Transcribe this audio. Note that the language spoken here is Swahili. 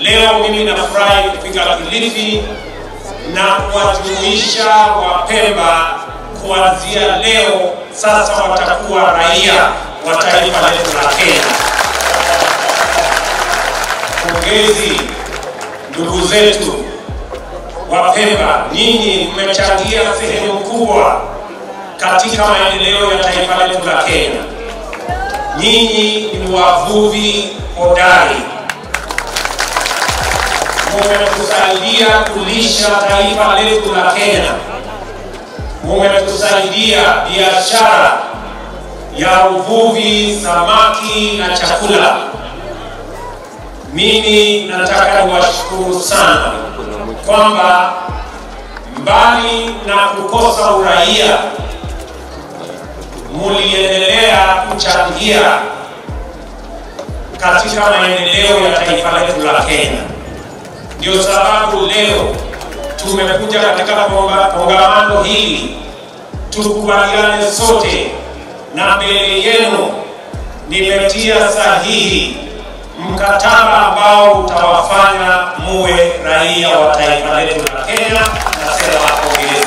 Leo mimi nafurahi kufika Kilifi na kuwajumuisha Wapemba kuanzia leo sasa watakuwa raia wa taifa letu la Kenya. Pongezi ndugu zetu Wapemba, nyinyi mmechangia sehemu kubwa katika maendeleo ya taifa letu la Kenya. Nyinyi ni wavuvi hodari, mumetusaidia kulisha taifa letu la Kenya, mumetusaidia biashara ya uvuvi, samaki na chakula. Mimi nataka niwashukuru sana kwamba mbali na kukosa uraia muliendelea kuchangia katika maendeleo ya taifa letu la Kenya. Ndio sababu leo tumekuja katika kongamano hili tukubaliane sote, na mbele yenu nimetia sahihi mkataba ambao utawafanya muwe raia wa taifa letu la Kenya. Nasema pongezi.